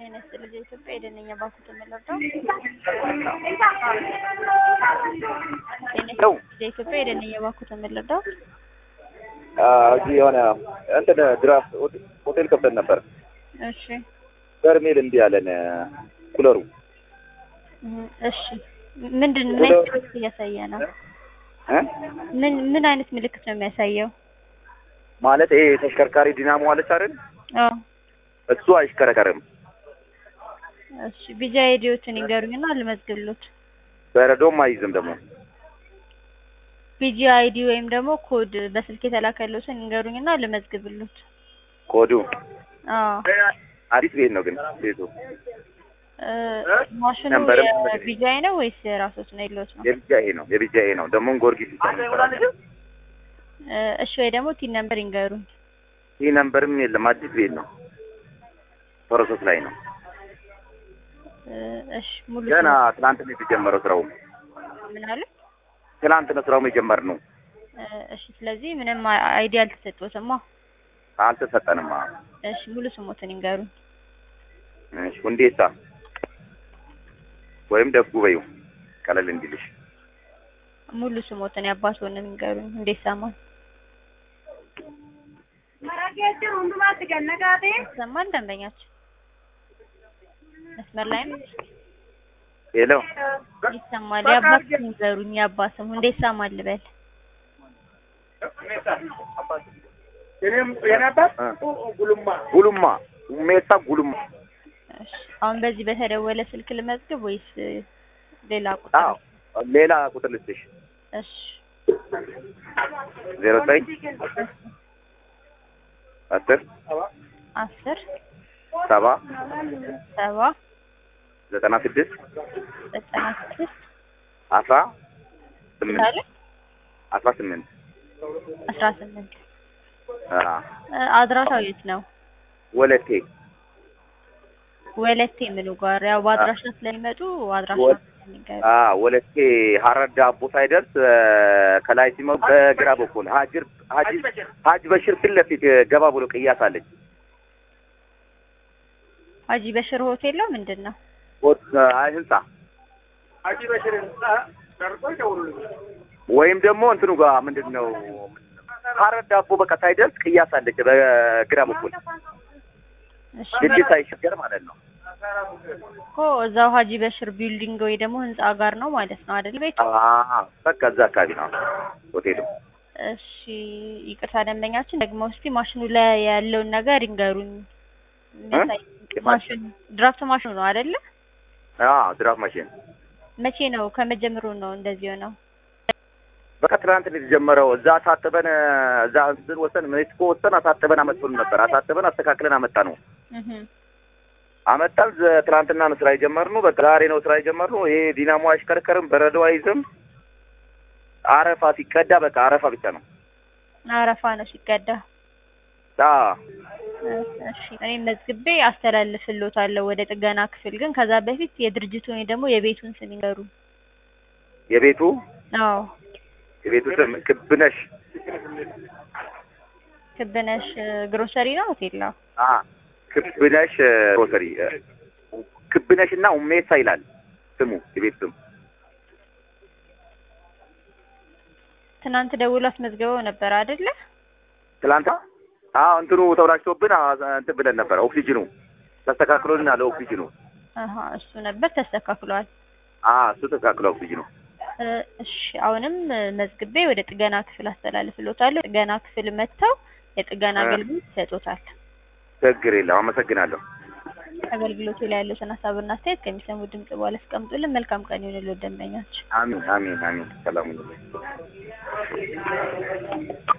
ጤና ይስጥልኝ የኢትዮጵያ የደነኛ ባንኩ ተመለርዳው ነው የኢትዮጵያ የደነኛ ባንኩ ተመለርዳው እዚህ የሆነ እንትን ድራፍት ሆቴል ከፍተን ነበር። እሺ በርሜል እንዲህ ያለን ኩለሩ እም፣ እሺ ምንድን ምን አይነት ምልክት እያሳየ ነው? እ? ምን ምን አይነት ምልክት ነው የሚያሳየው? ማለት ይሄ ተሽከርካሪ ዲናሞ አለች አይደል? አዎ እሱ አይሽከረከርም። እሺ ቢጃ አይዲዎትን ይንገሩኝና ልመዝግብሎት። በረዶም አይይዝም ደግሞ ቢጂ አይዲ ወይም ደግሞ ኮድ በስልክ የተላከለትን ይንገሩኝና ልመዝግብሎት። ኮዱ አዎ አዲስ ቤት ነው ግን ቤቱ እ፣ ማሽኑ ነምበርም የቢጃይ ነው ወይስ የራሶት ነው የሎት ነው? የቢጃ ይሄ ነው የቢጃ ይሄ ነው ደግሞ ጎርጊስ ይባላል። እ፣ እሺ ወይ ደግሞ ቲን ነምበር ይንገሩኝ። ይህ ነምበርም የለም አዲስ ቤት ነው ፕሮሰስ ላይ ነው እ፣ እሺ ሙሉ ገና ትናንት ነው የተጀመረው ስራው ስም ምን አሉ? ትናንት ነው ስራው የጀመርነው እ፣ እሺ ስለዚህ ምንም አይዲ አልተሰጠዎትማ። አልተሰጠንም እሺ ሙሉ ስሞትን ይንገሩኝ። እሺ ሁንዴሳ ወይም ደጉ በይው ቀለል እንዲልሽ ሙሉ ስሞትን ያባትዎን ይንገሩኝ። እንዴት ሰማን? ሰማን ደንበኛችን መስመር ላይ ነው ሄሎ ይሰማል። የአባት ስም ይንገሩኝ። የአባት ስም እንዴት ሰማን ልበል? ጉሉማ ሜሳ ጉሉማ እሺ አሁን በዚህ በተደወለ ስልክ ልመዝግብ ወይስ ሌላ ቁጥር? አዎ ሌላ ቁጥር ልስጥሽ እሺ ዜሮ ዘጠኝ አስር አስር ሰባ ሰባ ዘጠና ስድስት ዘጠና ስድስት አስራ ስምንት ሳለ አስራ ስምንት አስራ ስምንት አዎ እ፣ አድራሻው የት ነው? ወለቴ ወለቴ ምኑ ጋር? ያው በአድራሻ ስለሚመጡ አድራሻ ወ- የሚገሩ አዎ ወለቴ ሀረር ዳቦ ሳይደርስ እ፣ ከላይ ሲመው በግራ በኩል ሀጅር ሀጂ ሀጅ በሽር ፊት ለፊት ገባ ብሎ ቅያስ አለች ሀጂ በሽር ሆቴል ነው ምንድን ነው? ሆት- አይ ህንጻ ወይም ደግሞ እንትኑ ጋር ምንድን ነው ሀረር ዳቦ በቃ ሳይደርስ ቅያስ አለች በግራ በኩል እሺ ድልድይ ሳይሻገር ማለት ነው። እኮ እዛው ሀጂ በሽር ቢልዲንግ ወይ ደግሞ ህንጻ ጋር ነው ማለት ነው አይደል ቤቱ? አዎ በቃ እዛ አካባቢ ነው ሆቴሉ። እሺ ይቅርታ ደንበኛችን ደግሞ እስቲ ማሽኑ ላይ ያለውን ነገር ይንገሩኝ። የሚያሳይ ማሽኑ ድራፍት ማሽኑ ነው አይደለ? አዎ ድራፍ ማሽን መቼ ነው ከመጀመሩ ነው እንደዚህ ሆነው? በቃ ትናንት ነው የተጀመረው። እዛ አሳጥበን እዛ እንትን ወሰን ሜክሲኮ ወሰን አሳጥበን አመጡን ነበር። አሳጥበን አስተካክለን አመጣ ነው እህ አመጣን። ዘ- ትናንትና ነው ስራ የጀመርነው። በቃ ዛሬ ነው ስራ የጀመርነው። ይሄ ዲናሞ አይሽከረከርም፣ በረዶ አይዝም። አረፋ ሲቀዳ በቃ አረፋ ብቻ ነው። አረፋ ነው ሲቀዳ። አዎ እሺ እኔ መዝግቤ አስተላልፍልዎታለሁ ወደ ጥገና ክፍል። ግን ከዛ በፊት የድርጅቱን ወይ ደግሞ የቤቱን ስም ይንገሩ። የቤቱ አዎ የቤቱ ስም ክብነሽ ክብነሽ ግሮሰሪ ነው ሆቴል ነው? አ ክብነሽ ግሮሰሪ ክብነሽ እና ኡሜሳ ይላል ስሙ የቤት ስም። ትናንት ደውሎ አስመዝግበው ነበር አይደለ? ትላንታ አዎ እንትኑ ተብላሽቶብን አ- እንትን ብለን ነበር። ኦክሲጅኑ ተስተካክሎልናል። ኦክሲጅኑ አሀ እሱ ነበር ተስተካክሏል። አ እሱ ተስተካክሎ ኦክሲጅኑ እ፣ እሺ አሁንም እ፣ መዝግቤ ወደ ጥገና ክፍል አስተላልፍልዎታለሁ። ጥገና ክፍል መጥተው የጥገና እ። አገልግሎት ይሰጡታል። ችግር የለም። አመሰግናለሁ። አገልግሎቱ ላይ ያለውን ሀሳብና አስተያየት ከሚሰሙ ድምጽ በኋላ አስቀምጡልን። መልካም ቀን ይሁንልዎት ደንበኛችን። አሚን አሚን አሚን። ሰላም ሁኑ።